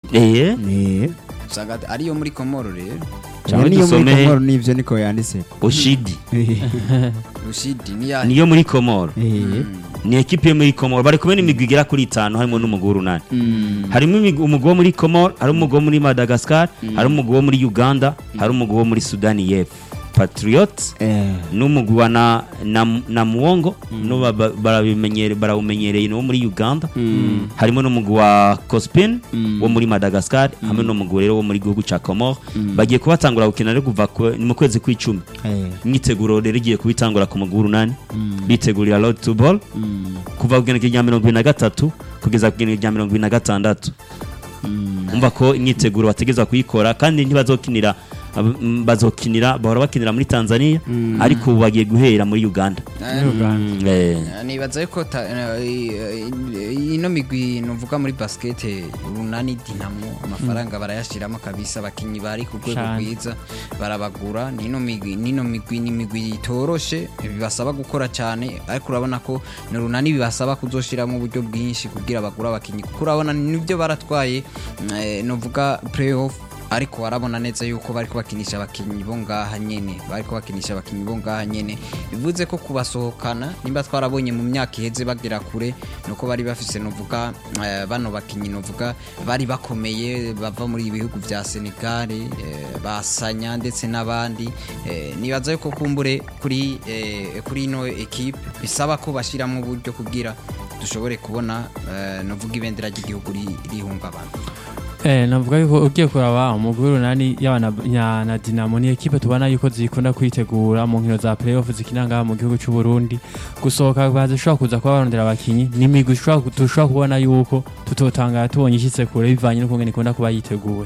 eh Eh, usanga ariyo muri komoro rero Cyangwa niyo muri dusome- komoro nivyo niko yanditse oshidi rushidi niya niyo muri komoro Eh, ni ekipe yo muri komoro bari kumwe n'imigwi igera kuri itanu harimo n'umugwi w'urunani mm, harimo imigwi- umugwi wo muri komoro hari umugwi wo muri madagascar hari umugwi wo muri uganda hari umugwi wo muri sudani y'epfo patriot eh, n'umugwi wa na, na, na muwongo no ba- ba- barabimenyere- barawumenyereye ni wo muri uganda mm, harimo n'umugwi wa cospin Mm. wo muri madagascar hamwe n'umugwi rero wo muri gihugu ca comore bagiye kubatangura gukina rero kuva ku- ni mu kwezi kw'icumi eh, imyiteguro rero igiye kubitangura ku mugwi w'urunani mm, bitegurira road to ball mm, kuva ku igenekerezo rya mirongo ibiri na gatatu kugeza ku igenekerezo rya mirongo ibiri na gatandatu mm. umva ko imyiteguro bategeza kuyikora kandi ntibazokinira ab- m- bazokinira bahora bakinira muri tanzania ariko ubu bagiye guhera muri uganda Mm, eh, nibaza yuko ta- eh, eh, ino migwi nuvuga muri basket urunani dinamo amafaranga barayashiramo kabisa abakinyi bari ku rwego Cane. rwiza barabagura nino migwi nino migwi ni migwi itoroshe bibasaba gukora cyane ariko urabona ko ni urunani bibasaba kuzoshiramo uburyo bwinshi kugira bagure abakinyi kuko urabona nibyo baratwaye eh, nuvuga playoff ariko warabona neza yuko bari kubakinisha abakinnyi bo ngaha nyene bari kubakinisha abakinnyi bo ngaha nyene bivuze ko kubasohokana nimba twarabonye mu myaka iheze bagera kure nuko bari bafise novuga eh, bano bakinnyi novuga bari bakomeye bava muri ibihugu vya Senegal eh, basanya ndetse n'abandi eh, nibaza yuko kumbure kuri eh, kuri ino equipe bisaba ko bashiramo uburyo kugira dushobore kubona eh, novuga ibendera ry'igihugu ri- rihungabana Eh, navuga yuko ugiye kuraba umugwi w'urunani yaba na, na, na Dinamo ni ekipe tubona yuko zikunda kwitegura mu nkino za playoff zikina ngaha mu gihugu cy'u Burundi gusohoka bazishobora kuza kuba barondera abakinyi ni imigwi ishobora ku- dushobora kubona yuko tutotangara tubonye ishitse kure bivanye n'ukungene ikunda kuba yiteguye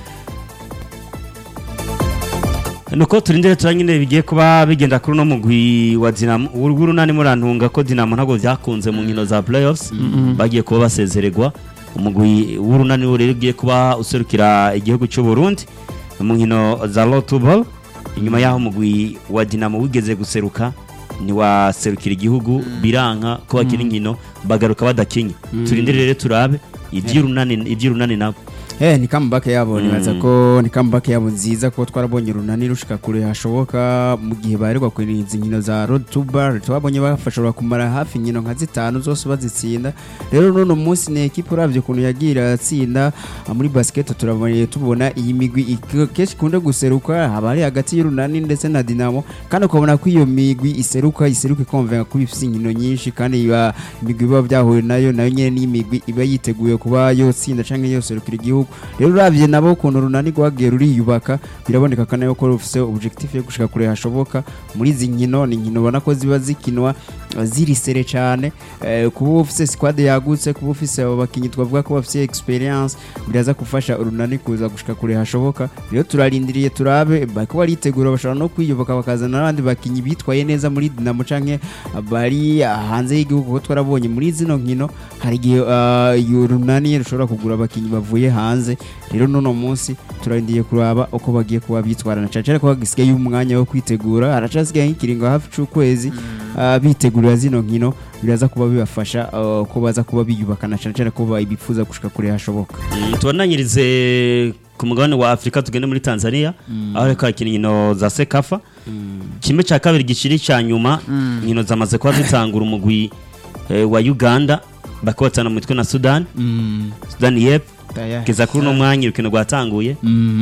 nuko turindire turanyine bigiye kuba bigenda kuri uno mugwi wa dinamo w'urunani murantunga ko dinamo ntabwo byakunze mu nkino za playoffs bagiye kuba basezererwa umugwi w'urunani wo rero ugiye kuba userukira igihugu cy'u Burundi mu nkino za lotuball inyuma y'aho umugwi wa dinamo wigeze guseruka ntiwaserukira igihugu biranka ko bakina inkino bagaruka badakinye turindire rero turabe iby'urunani iby'urunani nabo Eh, ni comeback yabo Mm. nibaza ko ni comeback yabo nziza ko twarabonye urunani rushika kure hashoboka mu gihe baheruka kwiriza inkino za road to bar twabonye bafashobora kumara hafi inkino nka zitanu zose bazitsinda rero n'uno munsi ni ekipe uravye ukuntu yagiye iratsinda ah, muri basket turabonye tubona iyi migwi ik- kenshi ikunda guseruka haba ari hagati y'urunani ndetse na dinamo kandi ukabona ko iyo migwi iseruka iseruka ikonvenga kuba ifise inkino nyinshi kandi iba imigwi biba byahuye nayo nayo nyene n'imigwi iba yiteguye kuba yotsinda canke yoserukira igihugu rero uravye nabo ukuntu runani rwagiye ruriyubaka biraboneka kandi yuko rufise objectif yo gushika kure hashoboka muri izi nkino ni inkino ubona ko ziba zikinwa eh, ziri sere cane eh, kuba ufise squad yagutse kuba ufise abo bakinyi twavuga ko bafise experience biraza gufasha urunani kuza gushika kure hashoboka rero turarindiriye turabe bariko baritegura bashobora no kwiyubaka bakazana n'abandi bakinyi bitwaye neza muri dinamo canke bari hanze y'igihugu kuko twarabonye muri zino nkino hari igihe ah, iyo runani rushobora kugura abakinyi bavuye hanze rero n'uno munsi turarindiriye kuraba uko bagiye kuba bitwarana cane cane ko hagisigaye umwanya wo kwitegura haracasigaye nk'ikiringo hafi c'ukwezi ah, bitegurira zino nkino biraza kuba bibafasha ah, ko baza kuba biyubakana cane cane ko bifuza gushika kure hashoboka Mm, tubananyirize ku mugabane wa afurika tugende muri tanzania aho reka hakina inkino za sekafa kimwe cya kabiri gishiri cya nyuma inkino zamaze kuba zitangura umugwi eh, wa uganda bakobatana mu mitwe na sudani sudani yep kugeza kuri uno mwanya urukino rwatanguye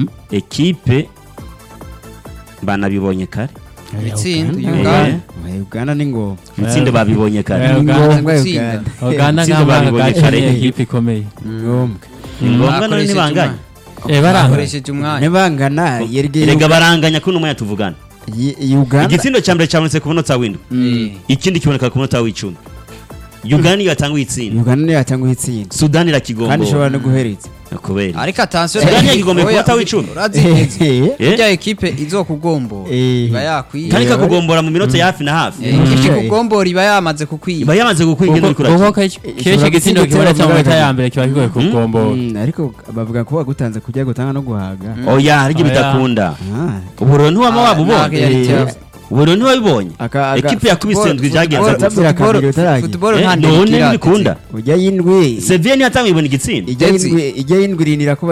ekipe banabibonye kare itsinda Eh, Uganda uganda ni ngo ibitsinde babibonye kare Eh, ni Uganda ngombwa gutsinda. uganda Uganda Itsinda nk'amahanga babibonye gace kare. ni ekipe ikomeye ngombwa ni ngombwa none Bakoresheje ntibanganye umwanya. Eh, baranga bakoresheje umwanya ntibangana yerege erega baranganya kuri uno mwanya tuvugana Ye- uganda igitsindo cya mbere cyabonetse ku munota w'indwi Eh, ikindi kiboneka ku munota w'icumi uganda niyo yatanguye itsinda uganda niyo yatanguye itsinda sudani kandi irakigombora ishobora no guheretsa kubera ariko atansiyo Sudani yagigomba ku munota w'icumi. urazi neza Eh? irya ekipe izokugombora Eh. iba yakwiye kandi ikakugombora mu minota ya hafi na hafi Eh, ikipe ikugombora iba yamaze kukwiba iba yamaze gukwiga ino kuko kuraki kenshi Ishobora igitsindo gutsinda kibonetse mu igitego minota kigaragaza. ya mbere kiba kigoye kugombora Mm, ariko bavuga ko bagutanze kujya gutanga no guhaga oya hari ibyo Oya. bidakunda Ah, ubu rero ntiwaba Ah, wabubonye ntabwo yari Eh, ikibazo. ubu rero ntiwabibonye aka- aga- ekipe yakubise Football- indwi byagenze football- gutya Tabira kabiri utaragira. futuboro Eh, nta none ntirikira ntibikunda ujya y'indwi seviye ntiyatanguye ibona igitsinda ijya Ndetse- y'indwi ijya y'indwi irinira ko